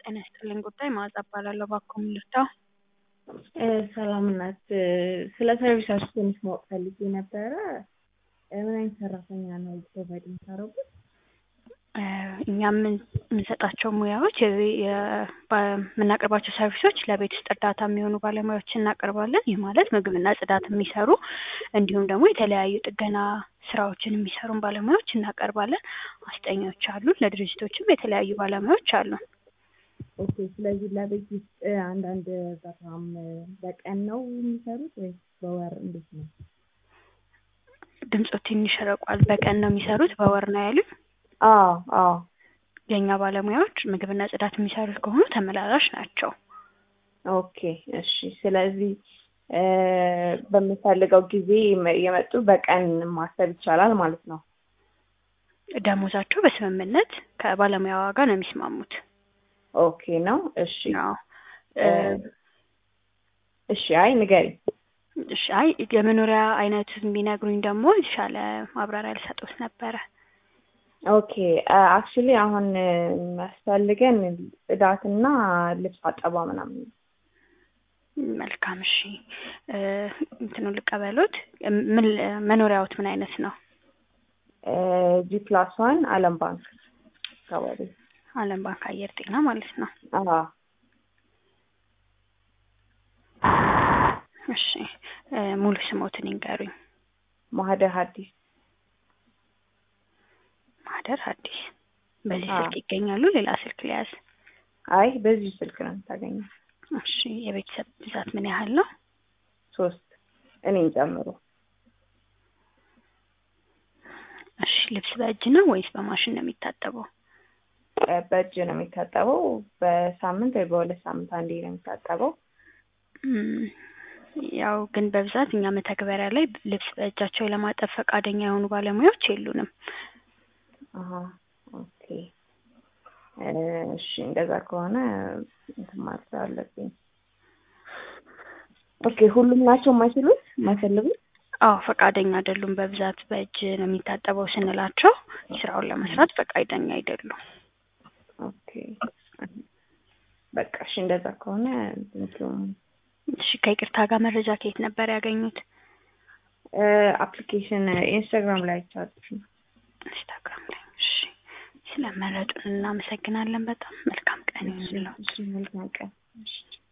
ጤና ይስጥልኝ ጉዳይ መዓዛ እባላለሁ። እባክዎ ምን ልርዳው? ሰላም ናት። ስለ ሰርቪሳችሁ ትንሽ ማወቅ ፈልጌ ነበረ። ምን አይነት ሰራተኛ ነው ፕሮቫይድ የምታደርጉት? እኛ የምንሰጣቸው ሙያዎች የምናቀርባቸው ሰርቪሶች ለቤት ውስጥ እርዳታ የሚሆኑ ባለሙያዎች እናቀርባለን። ይህ ማለት ምግብና ጽዳት የሚሰሩ እንዲሁም ደግሞ የተለያዩ ጥገና ስራዎችን የሚሰሩን ባለሙያዎች እናቀርባለን። አስጠኞች አሉን። ለድርጅቶችም የተለያዩ ባለሙያዎች አሉን። ኦኬ። ስለዚህ ለቤት ውስጥ አንዳንድ በጣም በቀን ነው የሚሰሩት ወይስ በወር እንዴት ነው? ድምፆ ትንሽ ርቋል። በቀን ነው የሚሰሩት በወር ነው ያሉኝ? አዎ አዎ። የእኛ ባለሙያዎች ምግብና ጽዳት የሚሰሩት ከሆኑ ተመላላሽ ናቸው። ኦኬ እሺ። ስለዚህ በምፈልገው ጊዜ የመጡ በቀን ማሰብ ይቻላል ማለት ነው። ደሞዛቸው በስምምነት ከባለሙያዋ ጋር ነው የሚስማሙት። ኦኬ ነው። እሺ አዎ። እሺ። አይ ንገሪኝ። እሺ። አይ የመኖሪያ አይነቱን ቢነግሩኝ ደግሞ የተሻለ ማብራሪያ ልሰጦት ነበረ። ኦኬ አክቹሊ አሁን የሚያስፈልገን ጽዳትና ልብስ አጠባ ምናምን ነው። መልካም እሺ። እንትኑ ልቀበሎት። ምን መኖሪያዎት ምን አይነት ነው? ጂ ፕላስ ዋን አለም ባንክ አካባቢ። አለም ባንክ አየር ጤና ማለት ነው። አዎ እሺ። ሙሉ ስሞትን ይንገሩኝ። ማህደር ሐዲስ ማህደር ሐዲስ። በዚህ አዎ። ስልክ ይገኛሉ? ሌላ ስልክ ሊያዝ? አይ በዚህ ስልክ ነው የምታገኘው። እሺ። የቤተሰብ ብዛት ምን ያህል ነው? ሶስት እኔን ጨምሮ። እሺ። ልብስ በእጅ ነው ወይስ በማሽን ነው የሚታጠበው? በእጅ ነው የሚታጠበው። በሳምንት ወይ በሁለት ሳምንት አንዴ ነው የሚታጠበው። እም፣ ያው ግን በብዛት እኛ መተግበሪያ ላይ ልብስ በእጃቸው ለማጠብ ፈቃደኛ የሆኑ ባለሙያዎች የሉንም። አሀ ኦኬ። እሺ እንደዛ ከሆነ እንትን ማለት አለብኝ። ኦኬ ሁሉም ናቸው የማይችሉት የማይፈልጉት? አዎ ፈቃደኛ አይደሉም። በብዛት በእጅ ነው የሚታጠበው ስንላቸው ስራውን ለመስራት ፈቃደኛ አይደሉም። ኦኬ በቃ እሺ እንደዛ ከሆነ እንትኑ እሺ ከይቅርታ ጋር መረጃ ከየት ነበር ያገኙት? አፕሊኬሽን ኢንስታግራም ላይ አይቻልሽ። ኢንስታግራም ላይ። እሺ ስለመረጡን እናመሰግናለን። በጣም መልካም ቀን ይሁንልዎት። እሺ መልካም ቀን። እሺ